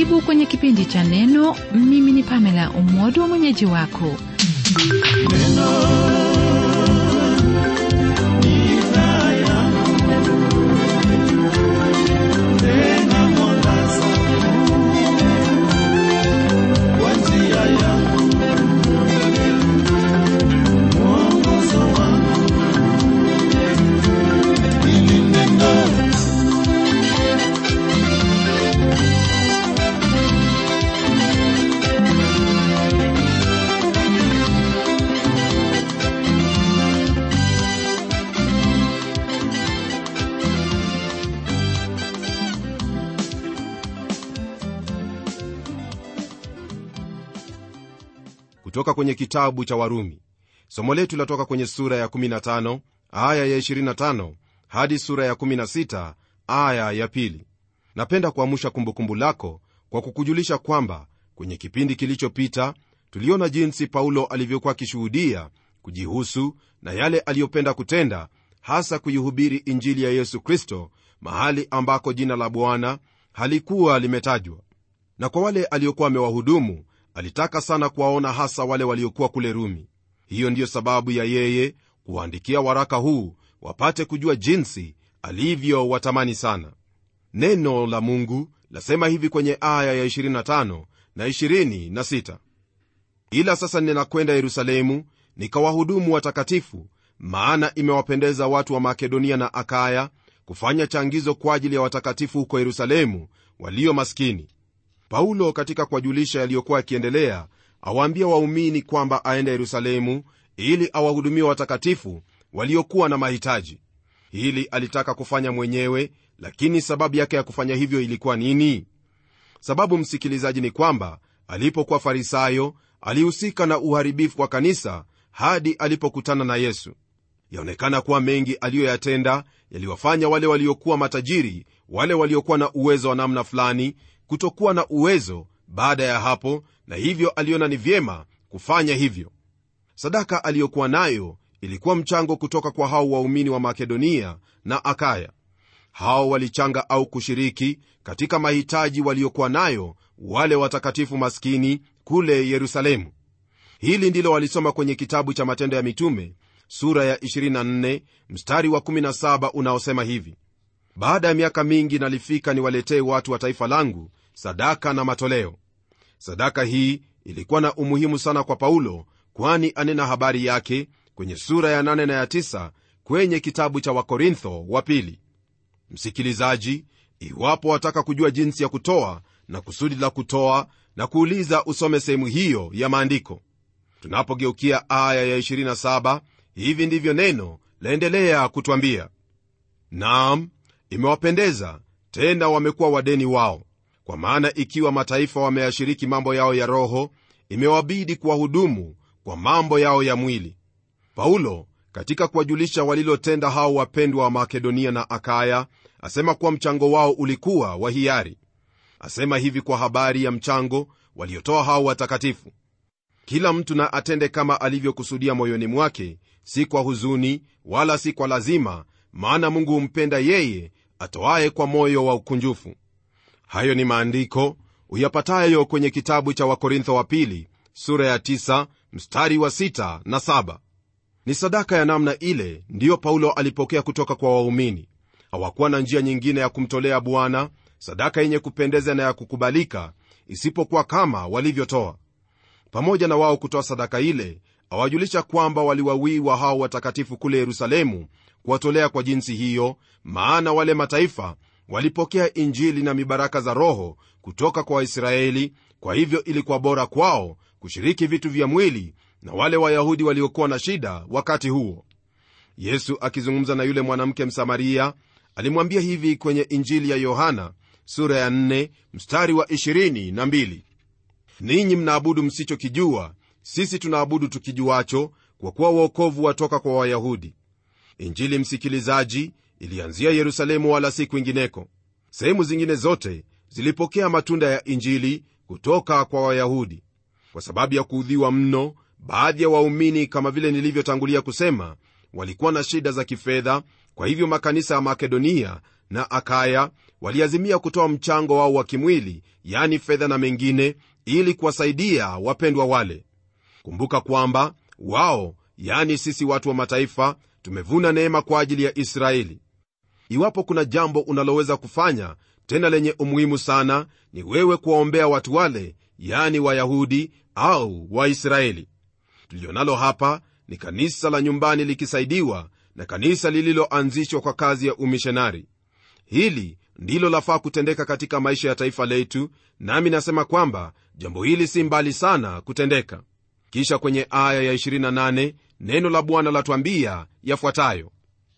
karibu kwenye kipindi cha neno mimi ni pamela umodo mwenyeji wako kutoka kwenye kitabu cha warumi somo letu latoka kwenye sura ya 15 aya ya 25 hadi sura ya 16 aya ya pili napenda kuamsha kumbukumbu lako kwa kukujulisha kwamba kwenye kipindi kilichopita tuliona jinsi paulo alivyokuwa akishuhudia kujihusu na yale aliyopenda kutenda hasa kuihubiri injili ya yesu kristo mahali ambako jina la bwana halikuwa limetajwa na kwa wale aliokuwa amewahudumu alitaka sana kuwaona hasa wale waliokuwa kule rumi hiyo ndiyo sababu ya yeye kuwaandikia waraka huu wapate kujua jinsi alivyowatamani sana neno la mungu lasema hivi kwenye aya ya 25 na 26 ila sasa ninakwenda yerusalemu nikawahudumu watakatifu maana imewapendeza watu wa makedonia na akaya kufanya changizo kwa ajili ya watakatifu huko yerusalemu walio maskini paulo katika kuwajulisha yaliyokuwa yakiendelea awaambia waumini kwamba aende yerusalemu ili awahudumia watakatifu waliokuwa na mahitaji hili alitaka kufanya mwenyewe lakini sababu yake ya kufanya hivyo ilikuwa nini sababu msikilizaji ni kwamba alipokuwa farisayo alihusika na uharibifu wa kanisa hadi alipokutana na yesu yaonekana kuwa mengi aliyoyatenda yaliwafanya wale waliokuwa matajiri wale waliokuwa na uwezo wa namna fulani kutokuwa na uwezo baada ya hapo na hivyo aliona ni vyema kufanya hivyo sadaka aliyokuwa nayo ilikuwa mchango kutoka kwa hao waumini wa makedonia na akaya hao walichanga au kushiriki katika mahitaji waliokuwa nayo wale watakatifu maskini kule yerusalemu hili ndilo walisoma kwenye kitabu cha matendo ya mitume sura ya 24 mstari wa 17 unaosema hivi baada ya miaka mingi nalifika niwaletee watu wa taifa langu sadaka na matoleo sadaka hii ilikuwa na umuhimu sana kwa paulo kwani anena habari yake kwenye sura ya 8 na ya 9 kwenye kitabu cha wakorintho wa pili msikilizaji iwapo wataka kujua jinsi ya kutoa na kusudi la kutoa na kuuliza usome sehemu hiyo ya maandiko tunapogeukia aya ya 27 hivi ndivyo neno laendelea kutwambia naam imewapendeza tena wamekuwa wadeni wao kwa maana ikiwa mataifa wameyashiriki mambo yao ya roho imewabidi kuwahudumu kwa mambo yao ya mwili paulo katika kuwajulisha walilotenda hao wapendwa wa makedonia na akaya asema kuwa mchango wao ulikuwa wa hiari asema hivi kwa habari ya mchango waliotoa hao watakatifu kila mtu na atende kama alivyokusudia moyoni mwake si kwa huzuni wala si kwa lazima maana mungu humpenda yeye atoaye kwa moyo wa ukunjufu hayo ni maandiko uyapatayo kwenye kitabu cha wakorintho wa pili sura ya 9 mstari wa 6 na 7 ni sadaka ya namna ile ndiyo paulo alipokea kutoka kwa waumini hawakuwa na njia nyingine ya kumtolea bwana sadaka yenye kupendeza na ya kukubalika isipokuwa kama walivyotoa pamoja na wao kutoa sadaka ile awajulisha kwamba waliwawiwa hao watakatifu kule yerusalemu kuwatolea kwa jinsi hiyo maana wale mataifa walipokea injili na mibaraka za roho kutoka kwa waisraeli kwa hivyo ilikuwa bora kwao kushiriki vitu vya mwili na wale wayahudi waliokuwa na shida wakati huo yesu akizungumza na yule mwanamke msamaria alimwambia hivi kwenye injili ya yohana sura ya 4 mstari wa 22 ninyi mnaabudu msichokijua sisi tunaabudu tukijuacho kwa kuwa uokovu watoka kwa wayahudi injili msikilizaji ilianzia yerusalemu wala si kwingineko sehemu zingine zote zilipokea matunda ya injili kutoka kwa wayahudi kwa sababu ya kuudhiwa mno baadhi ya waumini kama vile nilivyotangulia kusema walikuwa na shida za kifedha kwa hivyo makanisa ya makedonia na akaya waliazimia kutoa mchango wao wa kimwili yani fedha na mengine ili kuwasaidia wapendwa wale kumbuka kwamba wao yani sisi watu wa mataifa tumevuna neema kwa ajili ya israeli iwapo kuna jambo unaloweza kufanya tena lenye umuhimu sana ni wewe kuwaombea watu wale yani wayahudi au waisraeli tulionalo hapa ni kanisa la nyumbani likisaidiwa na kanisa lililoanzishwa kwa kazi ya umishonari hili ndilo lafaa kutendeka katika maisha ya taifa letu nami nasema kwamba jambo hili si mbali sana kutendeka kisha kwenye aya ya 28 neno la bwana latwambia yafuatayo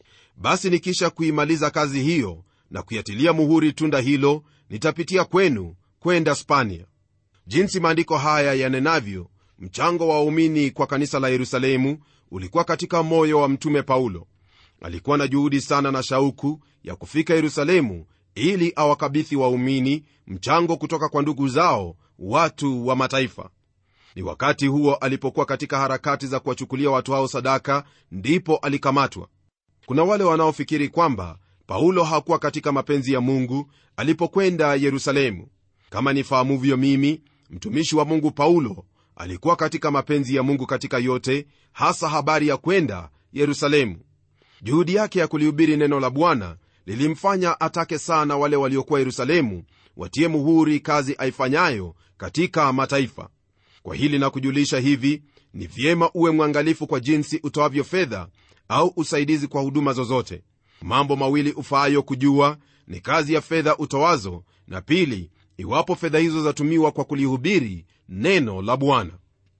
basi nikisha kuimaliza kazi hiyo na kuyatilia muhuri tunda hilo nitapitia kwenu kwenda spania jinsi maandiko haya yanenavyo mchango wa waumini kwa kanisa la yerusalemu ulikuwa katika moyo wa mtume paulo alikuwa na juhudi sana na shauku ya kufika yerusalemu ili awakabithi waumini mchango kutoka kwa ndugu zao watu wa mataifa ni wakati huo alipokuwa katika harakati za kuwachukulia watu hao sadaka ndipo alikamatwa kuna wale wanaofikiri kwamba paulo hakuwa katika mapenzi ya mungu alipokwenda yerusalemu kama nifahamuvyo mimi mtumishi wa mungu paulo alikuwa katika mapenzi ya mungu katika yote hasa habari ya kwenda yerusalemu juhudi yake ya kulihubiri neno la bwana lilimfanya atake sana wale waliokuwa yerusalemu watie muhuri kazi aifanyayo katika mataifa kwa hili na kujulisha hivi ni vyema uwe mwangalifu kwa jinsi utoavyo fedha au usaidizi kwa huduma zozote mambo mawili ufaayo kujua ni kazi ya fedha utoazo na pili iwapo fedha hizo zatumiwa kwa kulihubiri neno la bwana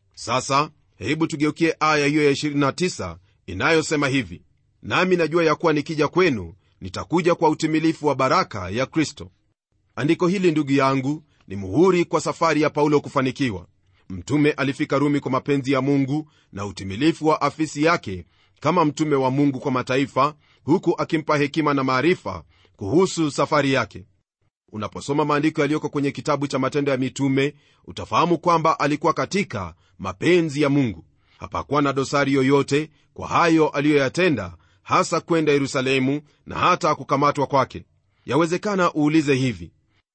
sasa hebu tugeukie aya hiyo ya 29 inayosema hivi nami najua ya kuwa nikija kwenu nitakuja kwa utimilifu wa baraka ya kristo andiko hili ndugu yangu ni muhuri kwa safari ya paulo kufanikiwa mtume alifika rumi kwa mapenzi ya mungu na utimilifu wa afisi yake kama mtume wa mungu kwa mataifa huku akimpa hekima na maarifa kuhusu safari yake unaposoma maandiko yaliyoko kwenye kitabu cha matendo ya mitume utafahamu kwamba alikuwa katika mapenzi ya mungu hapakuwa na dosari yoyote kwa hayo aliyoyatenda hasa kwenda yerusalemu na hata kukamatwa kwake yawezekana uulize hivi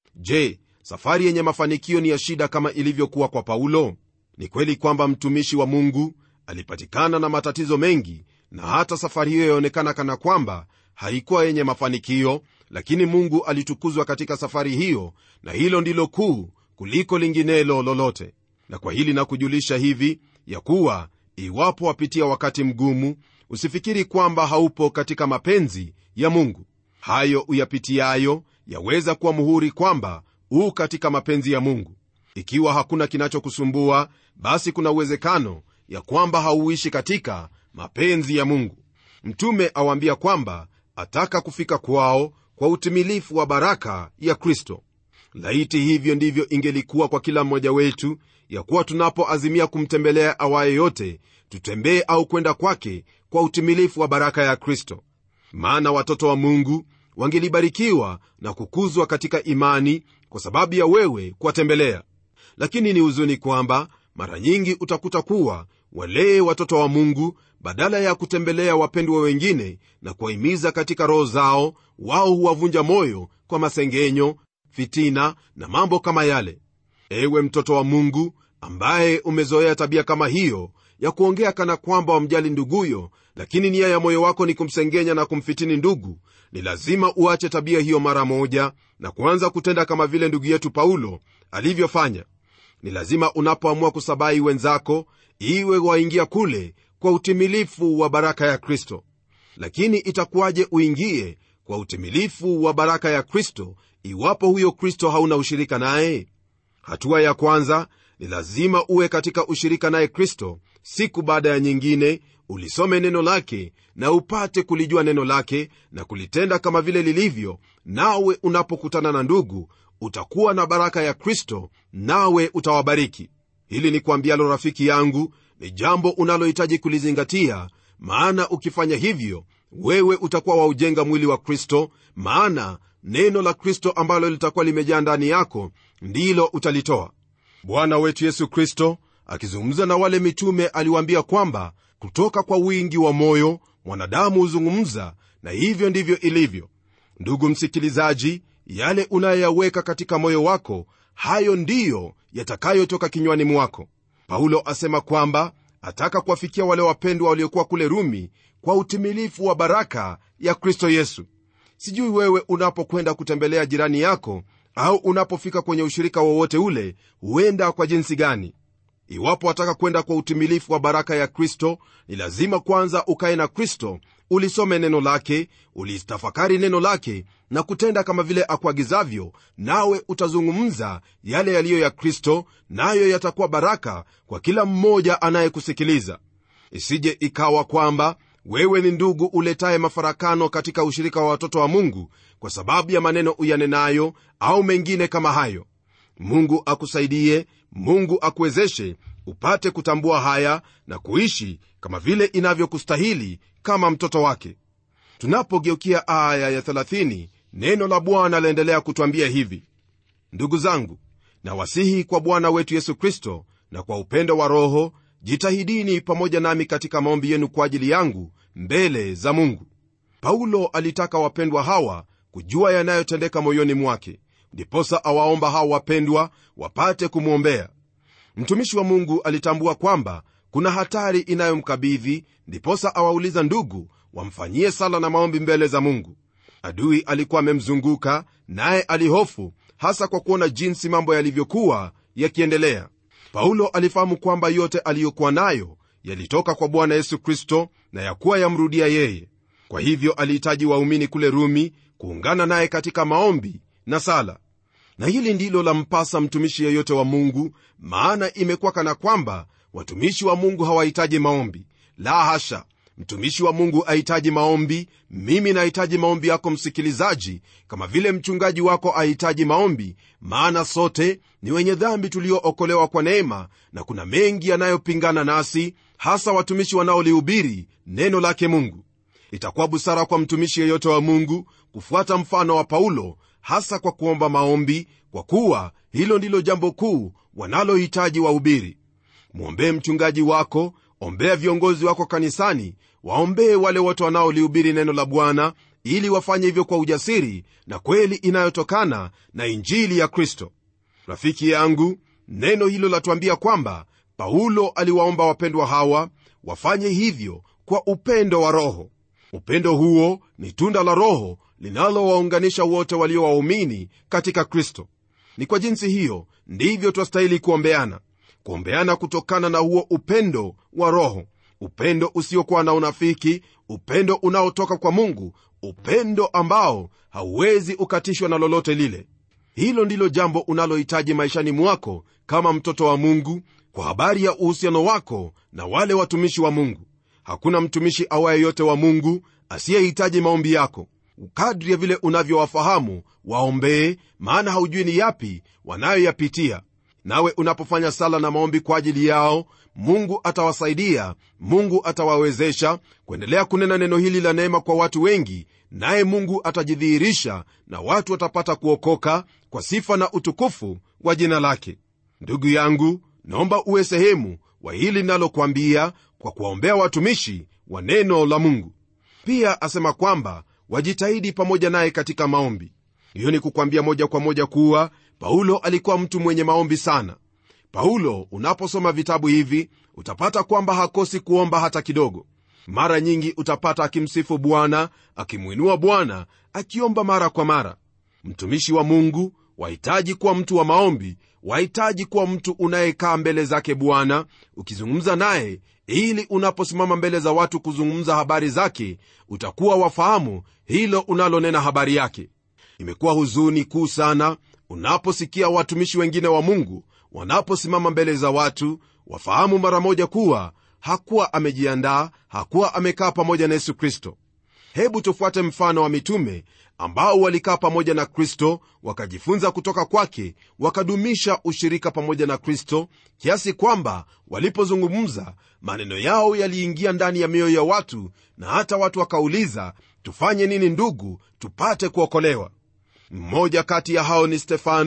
je safari yenye mafanikio ni ya shida kama ilivyokuwa kwa paulo ni kweli kwamba mtumishi wa mungu alipatikana na matatizo mengi na hata safari hiyo yaonekana kana kwamba haikuwa yenye mafanikio lakini mungu alitukuzwa katika safari hiyo na hilo ndilo kuu kuliko linginelo lolote na kwa hili na kujulisha hivi ya kuwa iwapo wapitia wakati mgumu usifikiri kwamba haupo katika mapenzi ya mungu hayo uyapitiayo yaweza kuwa muhuri kwamba huu katika mapenzi ya mungu ikiwa hakuna kinachokusumbua basi kuna uwezekano ya kwamba hauishi katika mapenzi ya mungu mtume awaambia kwamba ataka kufika kwao kwa utimilifu wa baraka ya kristo laiti hivyo ndivyo ingelikuwa kwa kila mmoja wetu ya kuwa tunapoazimia kumtembelea awaye yote tutembee au kwenda kwake kwa utimilifu wa baraka ya kristo maana watoto wa mungu wangelibarikiwa na kukuzwa katika imani kwa sababu ya wewe kuwatembelea lakini ni huzuni kwamba mara nyingi utakuta kuwa walee watoto wa mungu badala ya kutembelea wapendwa wengine na kuwahimiza katika roho zao wao huwavunja moyo kwa masengenyo fitina na mambo kama yale ewe mtoto wa mungu ambaye umezoea tabia kama hiyo ya kuongea kana kwamba wamjali nduguyo lakini nia ya moyo wako ni kumsengenya na kumfitini ndugu ni lazima uache tabia hiyo mara moja na kuanza kutenda kama vile ndugu yetu paulo alivyofanya ni lazima unapoamua kusabai wenzako iwe waingia kule kwa utimilifu wa baraka ya kristo lakini itakuwaje uingie kwa utimilifu wa baraka ya kristo iwapo huyo kristo hauna ushirika naye hatua ya kwanza ni lazima uwe katika ushirika naye kristo siku baada ya nyingine ulisome neno lake na upate kulijua neno lake na kulitenda kama vile lilivyo nawe unapokutana na ndugu utakuwa na baraka ya kristo nawe utawabariki hili ni kuambialo rafiki yangu ni jambo unalohitaji kulizingatia maana ukifanya hivyo wewe utakuwa waujenga mwili wa kristo maana neno la kristo ambalo litakuwa limejaa ndani yako ndilo utalitoa bwana wetu yesu kristo akizungumza na wale mitume aliwaambia kwamba kutoka kwa wingi wa moyo mwanadamu huzungumza na hivyo ndivyo ilivyo ndugu msikilizaji yale unayoyaweka katika moyo wako hayo ndiyo yatakayotoka kinywani mwako paulo asema kwamba ataka kuwafikia wale wapendwa waliokuwa kule rumi kwa utimilifu wa baraka ya kristo yesu sijui wewe unapokwenda kutembelea jirani yako au unapofika kwenye ushirika wowote ule huenda kwa jinsi gani iwapo wataka kwenda kwa utimilifu wa baraka ya kristo ni lazima kwanza ukaye na kristo ulisome neno lake ulitafakari neno lake na kutenda kama vile akuagizavyo nawe utazungumza yale yaliyo ya kristo nayo yatakuwa baraka kwa kila mmoja anayekusikiliza isije ikawa kwamba wewe ni ndugu uletaye mafarakano katika ushirika wa watoto wa mungu kwa sababu ya maneno uyanenayo au mengine kama hayo mungu akusaidie mungu akuwezeshe upate kutambua haya na kuishi kama vile inavyokustahili kama mtoto wake tunapogeukia aya ya 30 neno la bwana laendelea kutwambia hivi ndugu zangu nawasihi kwa bwana wetu yesu kristo na kwa upendo wa roho jitahidini pamoja nami katika maombi yenu kwa ajili yangu mbele za mungu paulo alitaka wapendwa hawa kujua yanayotendeka moyoni mwake ndiposa awaomba hawa wapendwa wapate kumwombea mtumishi wa mungu alitambua kwamba kuna hatari inayomkabidhi ndiposa awauliza ndugu wamfanyie sala na maombi mbele za mungu adui alikuwa amemzunguka naye alihofu hasa kwa kuona jinsi mambo yalivyokuwa yakiendelea paulo alifahamu kwamba yote aliyokuwa nayo yalitoka kwa bwana yesu kristo na yakuwa yamrudia yeye kwa hivyo alihitaji waumini kule rumi kuungana naye katika maombi na sala na hili ndilo lampasa mtumishi yeyote wa mungu maana imekuwa kana kwamba watumishi wa mungu hawahitaji maombi la hasha mtumishi wa mungu ahitaji maombi mimi nahitaji maombi yako msikilizaji kama vile mchungaji wako ahitaji maombi maana sote ni wenye dhambi tuliookolewa kwa neema na kuna mengi yanayopingana nasi hasa watumishi wanaolihubiri neno lake mungu itakuwa busara kwa mtumishi yeyote wa mungu kufuata mfano wa paulo hasa kwa kuomba maombi kwa kuwa hilo ndilo jambo kuu wanalohitaji wahubiri mwombee mchungaji wako ombea viongozi wako kanisani waombee wale wote wanaolihubiri neno la bwana ili wafanye hivyo kwa ujasiri na kweli inayotokana na injili ya kristo rafiki yangu neno hilo latuambia kwamba paulo aliwaomba wapendwa hawa wafanye hivyo kwa upendo wa roho upendo huo ni tunda la roho linalowaunganisha wote walio waumini katika kristo ni kwa jinsi hiyo ndivyo twastahili kuombeana kuombeana kutokana na huo upendo wa roho upendo usiokuwa na unafiki upendo unaotoka kwa mungu upendo ambao hauwezi ukatishwa na lolote lile hilo ndilo jambo unalohitaji maishani mwako kama mtoto wa mungu kwa habari ya uhusiano wako na wale watumishi wa mungu hakuna mtumishi awaye yote wa mungu asiyehitaji maombi yako kadri ya vile unavyowafahamu waombee maana haujui ni yapi wanayoyapitia nawe unapofanya sala na maombi kwa ajili yao mungu atawasaidia mungu atawawezesha kuendelea kunena neno hili la neema kwa watu wengi naye mungu atajidhihirisha na watu watapata kuokoka kwa sifa na utukufu wa jina lake ndugu yangu naomba uwe sehemu wa hili linalokwambia kwa kuwaombea watumishi wa neno la mungu pia asema kwamba wajitahidi pamoja naye katika maombi hiyo ni kukwambia moja kwa moja kuwa paulo alikuwa mtu mwenye maombi sana paulo unaposoma vitabu hivi utapata kwamba hakosi kuomba hata kidogo mara nyingi utapata akimsifu bwana akimwinua bwana akiomba mara kwa mara mtumishi wa mungu wahitaji kuwa mtu wa maombi wahitaji kuwa mtu unayekaa mbele zake bwana ukizungumza naye ili unaposimama mbele za watu kuzungumza habari zake utakuwa wafahamu hilo unalonena habari yake imekuwa huzuni kuu sana unaposikia watumishi wengine wa mungu wanaposimama mbele za watu wafahamu mara moja kuwa hakuwa amejiandaa hakuwa amekaa pamoja na yesu kristo hebu tufuate mfano wa mitume ambao walikaa pamoja na kristo wakajifunza kutoka kwake wakadumisha ushirika pamoja na kristo kiasi kwamba walipozungumza maneno yao yaliingia ndani ya mioyo ya watu na hata watu wakauliza tufanye nini ndugu tupate kuokolewa mmoja kati ya hao ni stefano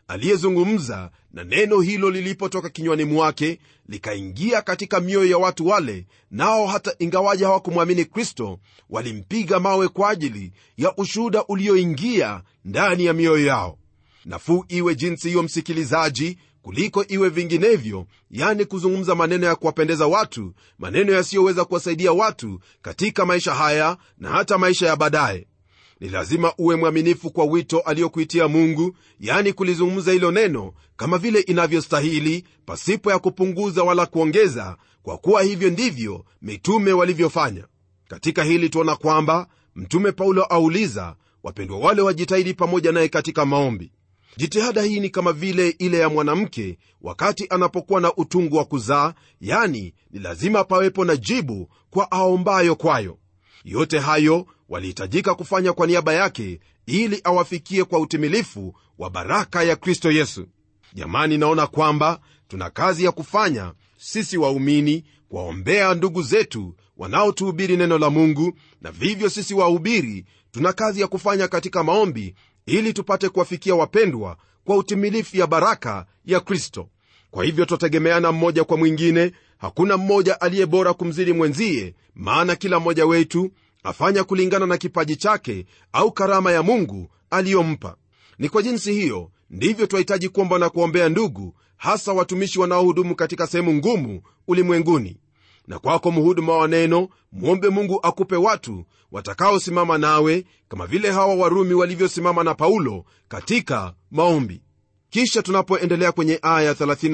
aliyezungumza na neno hilo lilipotoka kinywani mwake likaingia katika mioyo ya watu wale nao hata ingawaji hawakumwamini kristo walimpiga mawe kwa ajili ya ushuhuda ulioingia ndani ya mioyo yao nafuu iwe jinsi hiyo msikilizaji kuliko iwe vinginevyo yani kuzungumza maneno ya kuwapendeza watu maneno yasiyoweza kuwasaidia watu katika maisha haya na hata maisha ya baadaye ni lazima uwe mwaminifu kwa wito aliyokuitia mungu yani kulizungumza hilo neno kama vile inavyostahili pasipo ya kupunguza wala kuongeza kwa kuwa hivyo ndivyo mitume walivyofanya katika hili tuona kwamba mtume paulo auliza wapendwa wale wajitahidi pamoja naye katika maombi jitihada hii ni kama vile ile ya mwanamke wakati anapokuwa na utungu wa kuzaa yani ni lazima pawepo na jibu kwa aombayo kwayo yote hayo walihitajika kufanya kwa niaba yake ili awafikie kwa utimilifu wa baraka ya kristo yesu jamani naona kwamba tuna kazi ya kufanya sisi waumini kuwaombea ndugu zetu wanaotuhubiri neno la mungu na vivyo sisi wahubiri tuna kazi ya kufanya katika maombi ili tupate kuwafikia wapendwa kwa utimilifu ya baraka ya kristo kwa hivyo twategemeana mmoja kwa mwingine hakuna mmoja aliye bora kumzidi mwenzie maana kila mmoja wetu afanya kulingana na kipaji chake au karama ya mungu aliyompa ni kwa jinsi hiyo ndivyo twahitaji kuomba na kuombea ndugu hasa watumishi wanaohudumu katika sehemu ngumu ulimwenguni na kwako mhuduma wa neno mwombe mungu akupe watu watakaosimama nawe kama vile hawa warumi walivyosimama na paulo katika maombi kisha tunapoendelea kwenye aya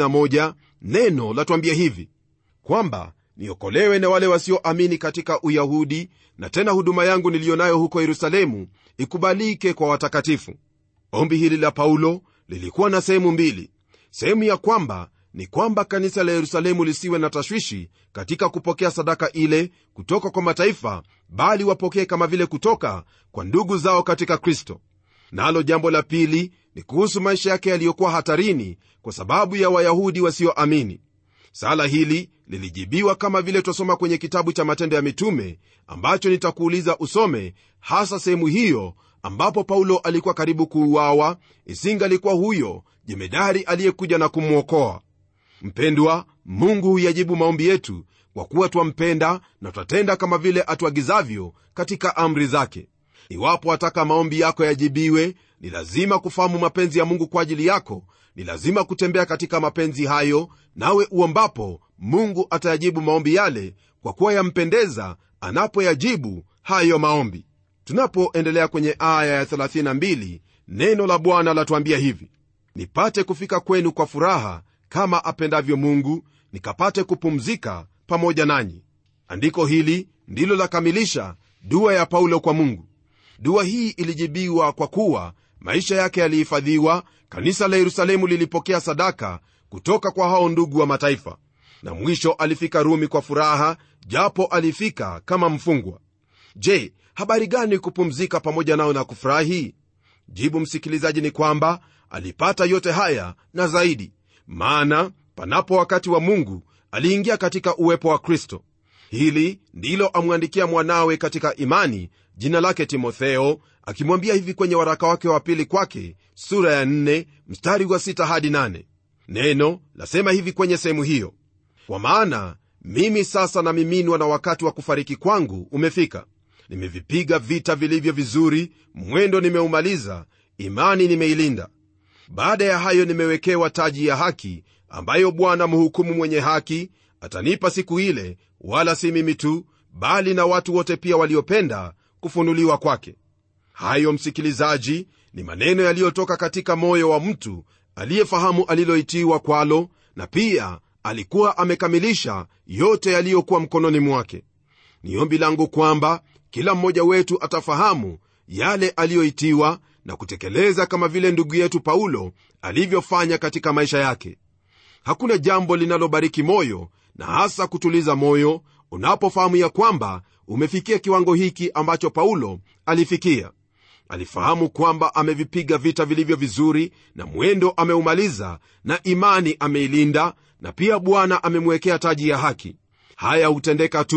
31 neno latuambia hivi kwamba niokolewe na wale wasioamini katika uyahudi na tena huduma yangu niliyo nayo huko yerusalemu ikubalike kwa watakatifu ombi hili la paulo lilikuwa na sehemu mbili sehemu ya kwamba ni kwamba kanisa la yerusalemu lisiwe na tashwishi katika kupokea sadaka ile kutoka kwa mataifa bali wapokee kama vile kutoka kwa ndugu zao katika kristo nalo na jambo la pili ni kuhusu maisha yake yaliyokuwa hatarini kwa sababu ya wayahudi wasioamini sala hili lilijibiwa kama vile twasoma kwenye kitabu cha matendo ya mitume ambacho nitakuuliza usome hasa sehemu hiyo ambapo paulo alikuwa karibu kuuawa isingalikuwa huyo jemedari aliyekuja na kumwokoa mpendwa mungu huyajibu maombi yetu kwa kuwa twampenda na twatenda kama vile atuagizavyo katika amri zake iwapo wataka maombi yako yajibiwe ni lazima kufahamu mapenzi ya mungu kwa ajili yako ni lazima kutembea katika mapenzi hayo nawe uombapo mungu atayajibu maombi yale kwa kuwa yampendeza anapoyajibu hayo maombi tunapoendelea kwenye aya ya 32 neno la bwana latuambia hivi nipate kufika kwenu kwa furaha kama apendavyo mungu nikapate kupumzika pamoja nanyi andiko hili ndilo lakamilisha dua ya paulo kwa mungu dua hii ilijibiwa kwa kuwa maisha yake yalihifadhiwa kanisa la yerusalemu lilipokea sadaka kutoka kwa hao ndugu wa mataifa na mwisho alifika rumi kwa furaha japo alifika kama mfungwa je habari gani kupumzika pamoja nao na kufurahi jibu msikilizaji ni kwamba alipata yote haya na zaidi maana panapo wakati wa mungu aliingia katika uwepo wa kristo hili ndilo amwandikia mwanawe katika imani jina lake timotheo akimwambia hivi kwenye waraka wake wa pili kwake sura ya 4 mstari wa 6 hadi 8 neno lasema hivi kwenye sehemu hiyo kwa maana mimi sasa namiminwa na wakati wa kufariki kwangu umefika nimevipiga vita vilivyo vizuri mwendo nimeumaliza imani nimeilinda baada ya hayo nimewekewa taji ya haki ambayo bwana mhukumu mwenye haki atanipa siku ile wala si mimi tu bali na watu wote pia waliopenda kufunuliwa kwake hayo msikilizaji ni maneno yaliyotoka katika moyo wa mtu aliyefahamu aliloitiwa kwalo na pia alikuwa amekamilisha yote yaliyokuwa mkononi mwake ni ombi langu kwamba kila mmoja wetu atafahamu yale aliyoitiwa na kutekeleza kama vile ndugu yetu paulo alivyofanya katika maisha yake hakuna jambo linalobariki moyo na hasa kutuliza moyo unapofahamu ya kwamba umefikia kiwango hiki ambacho paulo alifikia alifahamu kwamba amevipiga vita vilivyo vizuri na mwendo ameumaliza na imani ameilinda na pia bwana amemwekea taji ya haki haya hutendeka tu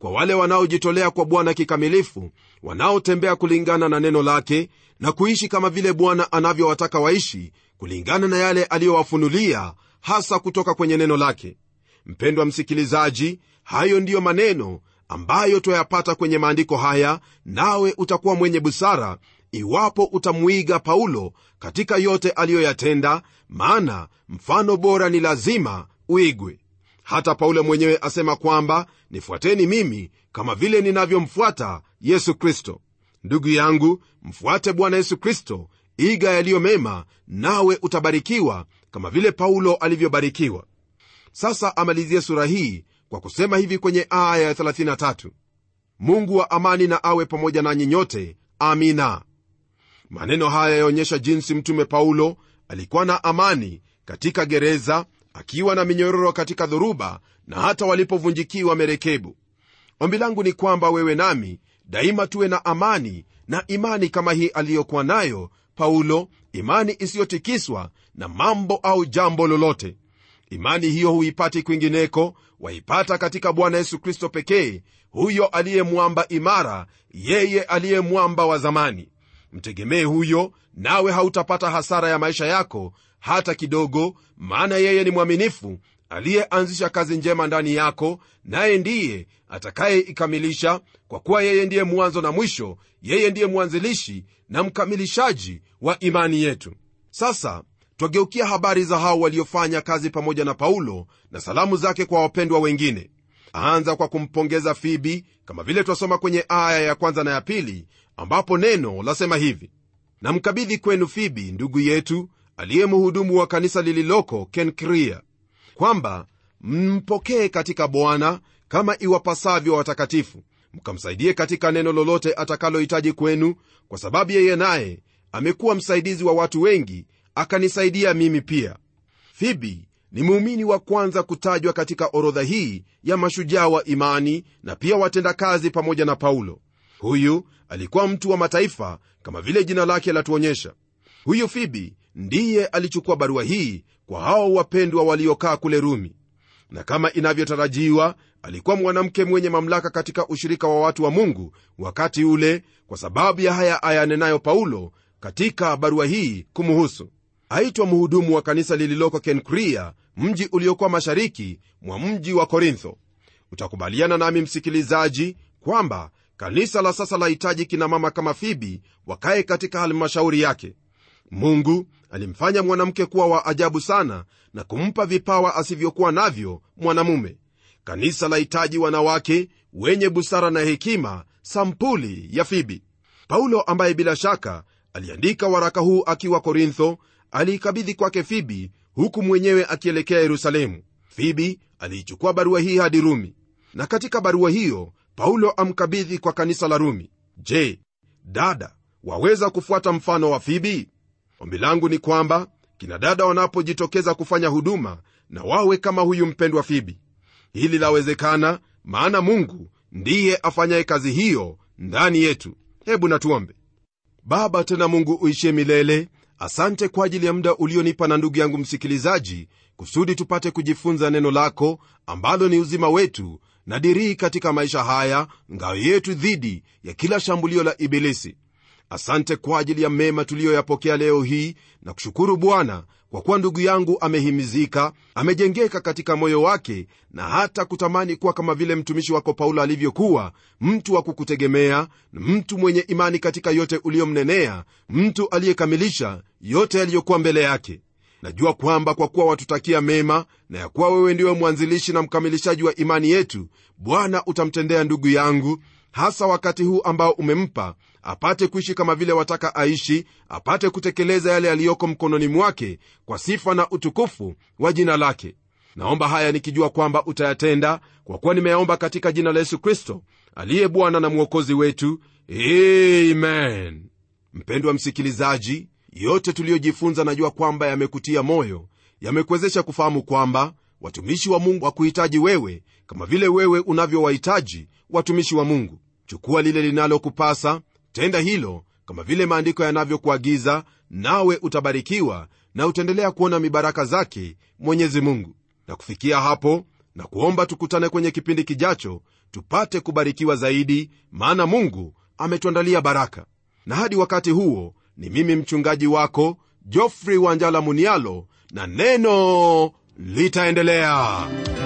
kwa wale wanaojitolea kwa bwana kikamilifu wanaotembea kulingana na neno lake na kuishi kama vile bwana anavyowataka waishi kulingana na yale aliyowafunulia hasa kutoka kwenye neno lake mpendwa msikilizaji hayo ndiyo maneno ambayo twayapata kwenye maandiko haya nawe utakuwa mwenye busara iwapo utamwiga paulo katika yote aliyoyatenda maana mfano bora ni lazima uigwe hata paulo mwenyewe asema kwamba nifuateni mimi kama vile ninavyomfuata yesu kristo ndugu yangu mfuate bwana yesu kristo iga yaliyo mema nawe utabarikiwa kama vile paulo alivyobarikiwa sasa amalizie sura hii kwa kusema hivi kwenye aya ya 33 mungu wa amani na awe pamoja nanyi nyote amina maneno haya yaonyesha jinsi mtume paulo alikuwa na amani katika gereza akiwa na minyororo katika dhoruba na hata walipovunjikiwa merekebu ombi langu ni kwamba wewe nami daima tuwe na amani na imani kama hii aliyokuwa nayo paulo imani isiyotikiswa na mambo au jambo lolote imani hiyo huipati kwingineko waipata katika bwana yesu kristo pekee huyo aliye mwamba imara yeye aliye mwamba wa zamani mtegemee huyo nawe hautapata hasara ya maisha yako hata kidogo maana yeye ni mwaminifu aliyeanzisha kazi njema ndani yako naye ndiye atakayeikamilisha kwa kuwa yeye ndiye mwanzo na mwisho yeye ndiye mwanzilishi na mkamilishaji wa imani yetu sasa twageukia habari za hao waliofanya kazi pamoja na paulo na salamu zake kwa wapendwa wengine aanza kwa kumpongeza fibi kama vile twasoma kwenye aya ya kwanza na ya pili ambapo neno lasema hivi namkabidhi kwenu fibi ndugu yetu aliye mhudumu wa kanisa lililoko kenkria kwamba mmpokee katika bwana kama iwapasavyo watakatifu mkamsaidie katika neno lolote atakalohitaji kwenu kwa sababu yeye naye amekuwa msaidizi wa watu wengi akanisaidia mimi pia fibi ni muumini wa kwanza kutajwa katika orodha hii ya mashujaa wa imani na pia watendakazi pamoja na paulo huyu alikuwa mtu wa mataifa kama vile jina lake latuonyesha huyu fibi ndiye alichukua barua hii kwa hao wapendwa waliokaa kule rumi na kama inavyotarajiwa alikuwa mwanamke mwenye mamlaka katika ushirika wa watu wa mungu wakati ule kwa sababu ya haya ayanenayo paulo katika barua hii kumuhusu aitwa mhudumu wa kanisa lililoko kenkria mji uliokuwa mashariki mwa mji wa korintho utakubaliana nami msikilizaji kwamba kanisa la sasa lahitaji kina mama kama fibi wakaye katika halmashauri yake mungu alimfanya mwanamke kuwa wa ajabu sana na kumpa vipawa asivyokuwa navyo mwanamume kanisa lahitaji wanawake wenye busara na hekima sampuli ya fibi paulo ambaye bila shaka aliandika waraka huu akiwa korintho aliikabidhi kwake fibi huku mwenyewe akielekea yerusalemu fibi aliichukua barua hii hadi rumi na katika barua hiyo paulo amkabidhi kwa kanisa la rumi je dada waweza kufuata mfano wa fibi ombi langu ni kwamba kina dada wanapojitokeza kufanya huduma na wawe kama huyu mpendwa fibi hili lawezekana maana mungu ndiye afanyaye kazi hiyo ndani yetu hebu natuombe baba tena mungu uishie milele asante kwa ajili ya muda ulionipa na ndugu yangu msikilizaji kusudi tupate kujifunza neno lako ambalo ni uzima wetu na dirii katika maisha haya ngao yetu dhidi ya kila shambulio la ibilisi asante kwa ajili ya mema tuliyoyapokea leo hii na kushukuru bwana kwa kuwa ndugu yangu amehimizika amejengeka katika moyo wake na hata kutamani kuwa kama vile mtumishi wako paulo alivyokuwa mtu wa kukutegemea mtu mwenye imani katika yote uliyomnenea mtu aliyekamilisha yote yaliyokuwa mbele yake najua kwamba kwa kuwa watutakia mema na ya kuwa wewe ndiwe mwanzilishi na mkamilishaji wa imani yetu bwana utamtendea ndugu yangu hasa wakati huu ambao umempa apate kuishi kama vile wataka aishi apate kutekeleza yale yaliyoko mkononi mwake kwa sifa na utukufu wa jina lake naomba haya nikijua kwamba utayatenda kwa kuwa nimeyaomba katika jina la yesu kristo aliye bwana na mwokozi wetu amen mpendwa msikilizaji yote tuliyojifunza najua kwamba yamekutia moyo yamekuwezesha kufahamu kwamba watumishi wa mungu wakuhitaji wewe kama vile wewe unavyowahitaji watumishi wa mungu chukua lile linalokupasa tenda hilo kama vile maandiko yanavyokuagiza nawe utabarikiwa na utaendelea kuona mibaraka zake mwenyezi mungu na kufikia hapo na kuomba tukutane kwenye kipindi kijacho tupate kubarikiwa zaidi maana mungu ametuandalia baraka na hadi wakati huo ni mimi mchungaji wako jofrey wanjala munialo na neno litaendelea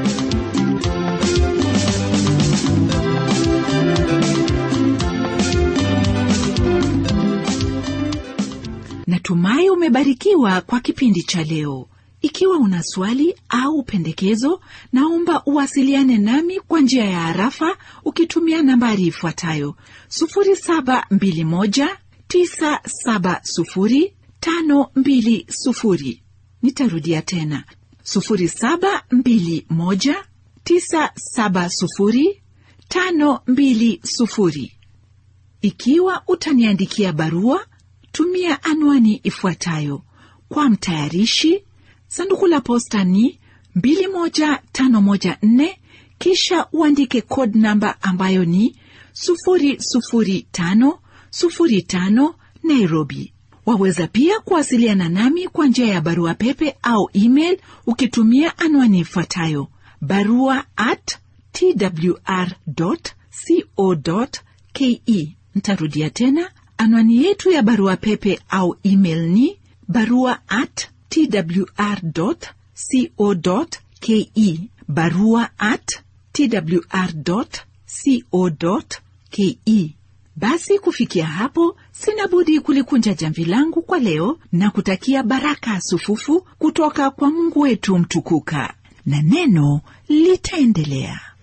natumai umebarikiwa kwa kipindi cha leo ikiwa una swali au pendekezo naomba uwasiliane nami kwa njia ya harafa ukitumia nambari ifuatayo 721970520 nitarudia tena 721970520 ikiwa utaniandikia barua tumia anwani ifuatayo kwa mtayarishi sanduku la posta ni 21514 kisha uandike code namba ambayo ni 00505 nairobi waweza pia kuwasiliana nami kwa njia ya barua pepe au email ukitumia anwani ifuatayo barua at twr co ke ntarudia tena anwani yetu ya barua pepe au email ni barua at twr co ke barua at twr co ke basi kufikia hapo sina budi kulikunja jamvi langu kwa leo na kutakia baraka sufufu kutoka kwa mungu wetu mtukuka na neno litaendelea